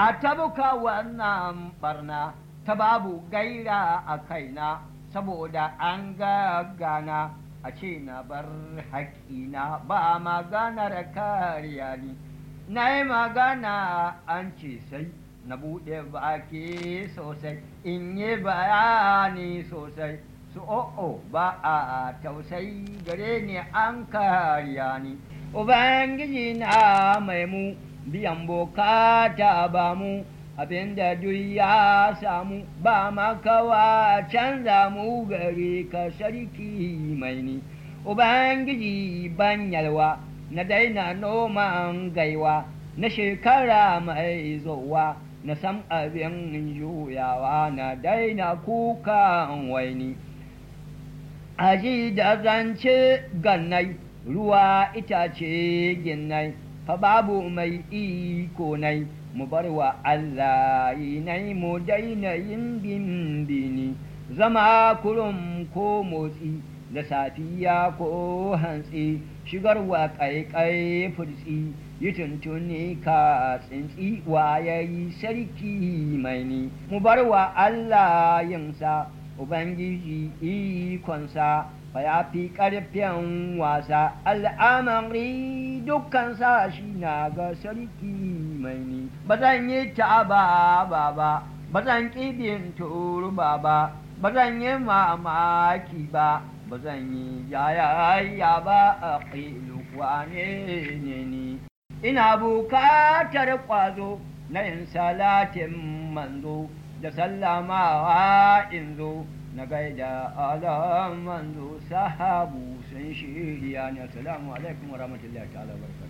a tabuka wannan barna ta babu gaira a kaina saboda an gagana a ce na bar haƙƙina ba maganar kariya ni na yi magana an ce sai na buɗe baki sosai in yi bayani sosai su o'o ba a tausayi gare ni an kariya ni ubangiji na mai mu biyan bukata ba mu abinda duk ya samu ba makawa canza mu gare ka sarki mai ni ubangiji ban yalwa na daina noman gaiwa na shekara mai zowa na san abin juyawa na daina kukan waini aji da zance gannai ruwa itace ginnai fa babu mai iko nai mu bar wa Allah nai mu daina yin bimbini zama kurum ko motsi da safiya ko hantsi shigarwa ƙaiƙai furtsi yi tuntuni ka tsintsi wayayi sarki mai ni mu bar wa Allah yinsa Ubangiji ikonsa fa ya fi ƙarfin wasa al'amari dukkansa shi na ga sarki mai ni ba zan yi ta ba ba ba ba zan ƙibin turba ba ba zan yi mamaki ba ba zan yi yayaya ba a ƙilu wane ne ni ina bukatar ƙwazo na yin salatin manzo da sallamawa in zo na gaida alam manzo sahabu sun shirya ne assalamu alaikum wa rahmatullahi ta'ala barka